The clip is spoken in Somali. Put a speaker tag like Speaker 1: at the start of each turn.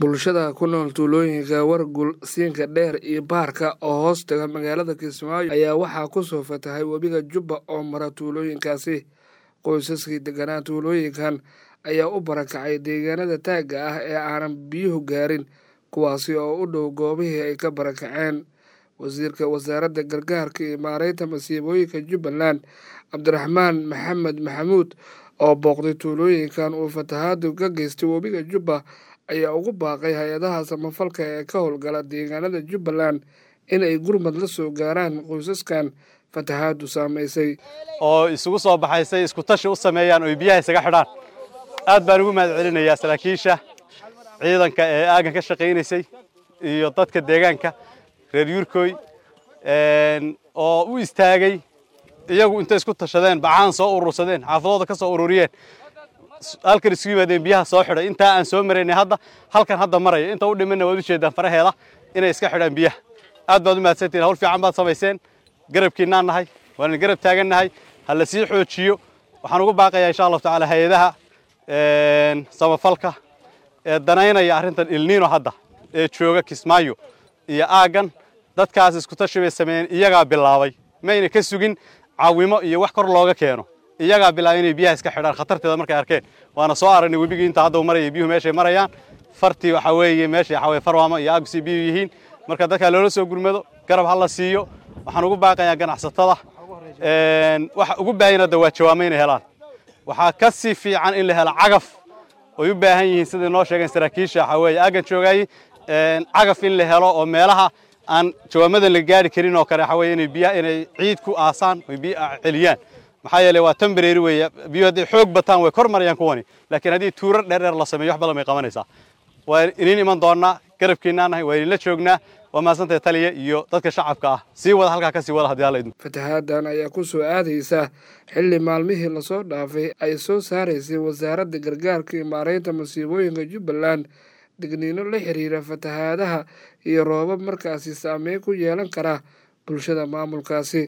Speaker 1: bulshada ku nool tuulooyinka wargul siinka dheer iyo baarka oo hoos taga magaalada kismaayo ayaa waxaa kusoo fatahay webiga jubba oo mara tuulooyinkaasi qoysaskii deganaa tuulooyinkan ayaa u barakacay deegaanada taagga ah ee aanan biyuhu gaarin kuwaasi oo u dhow goobihii ay ka barakaceen wasiirka wasaaradda gargaarka iyo maareynta masiibooyinka jubbaland cabdiraxmaan maxamed maxamuud oo booqday tuulooyinkan uu fatahaadu ka geystay webiga jubba ayaa ugu baaqay hay-adaha samafalka ee ka howlgala deegaanada jubbaland in ay gurmad la soo gaaraan qoysaskan fatahaadu saamaysay
Speaker 2: oo isugu soo baxay say isku tashi u sameeyaan oy biyaha isaga xidhaan aad baan ugu mahad celinayaa saraakiisha ciidanka ee aagan ka shaqaynaysay iyo dadka deegaanka reer yuurkooy oo u istaagay iyagu intay isku tashadeen bacaan soo urursadeen xaafadooda ka soo ururiyeen halkan isugu yimaadeen biyaha soo xidhay intaa aan soo maraynay hadda halkan hadda maraya inta u dhimanna waad u jeedaan faraheeda inay iska xidhaan biyaha aad baad u mahadsantihin hawl fiican baad samayseen garabkiinaan nahay waan garab taagannahay ha la sii xoojiyo waxaan ugu baaqayaa insha allahu tacaala hay-adaha samafalka ee danaynaya arrintan ilniino hadda ee jooga kismaayo iyo aaggan dadkaas isku tashi bay sameeyeen iyagaa bilaabay mayna ka sugin caawimo iyo wax kor looga keeno iyagaa bilaabay inay biyaha iska xidhaan khatarteeda markay arkeen waana soo aragnay webigii inta hadda maraya biyuhu meeshay marayaan fartii waxaa weeye meeshay waxaa weye farwaamo iyo aagsi biyuhu yihiin marka dadkaa loola soo gurmado garab ha la siiyo waxaan ugu baaqayaa ganacsatada waxa ugu baahayna hadda waa jawaamo inay helaan waxaa ka sii fiican in la helo cagaf oy u baahan yihiin sidai noo sheegeen saraakiisha waxaa weeye aaggan joogaayey cagaf in la helo oo meelaha aan jawaamadan la gaari karin oo kale waxaa weye inay biyaha inay ciid ku aasaan oy biyo celiyaan maxaa yeelay waa temporary weeye biyo hadday xoog bataan way kor marayaan kuwani laakiin haddii tuurar dheerdheer la sameeyo wax badan bay qabanaysaa waa iniin iman doonnaa garabkiinaa nahay waa idinla joognaa waa mahadsantahay taliya iyo dadka shacabka ah sii wada halkaa ka sii wada haddii alla idmo
Speaker 1: fatahaadan ayaa ku soo aadaysa xilli maalmihii lasoo dhaafay ay soo saaraysay wasaaradda gargaarka iyo maareynta masiibooyinka jubbaland digniino la xiriira fatahaadaha iyo roobab markaasi saameyn ku yeelan kara bulshada maamulkaasi